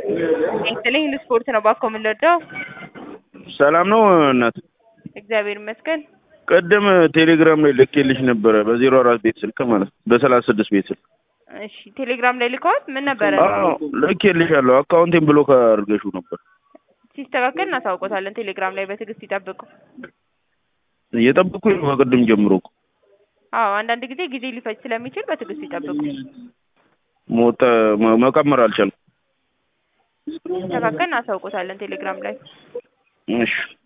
ይስጥልኝ ለስፖርት ነው ባኮ የምንወደው። ሰላም ነው እናት? እግዚአብሔር ይመስገን። ቅድም ቴሌግራም ላይ ልኬልሽ ነበረ በዜሮ አራት ቤት ስልክ ማለት ነው በሰላሳ ስድስት ቤት ስልክ እሺ ቴሌግራም ላይ ልከዋት ምን ነበረ? አዎ ልኬልሻለሁ። አካውንቴን ብሎክ አድርገሽው ነበር። ሲስተካከል እናሳውቆታለን። ቴሌግራም ላይ በትዕግስት ይጠብቁ። እየጠበኩኝ ነው ከቅድም ጀምሮ እኮ አዎ አንዳንድ ጊዜ ጊዜ ሊፈጅ ስለሚችል በትዕግስት ይጠብቁ። ሞተ መ- መቀመር አልቻልኩም። ሲስተካከል እናሳውቆታለን ቴሌግራም ላይ እሺ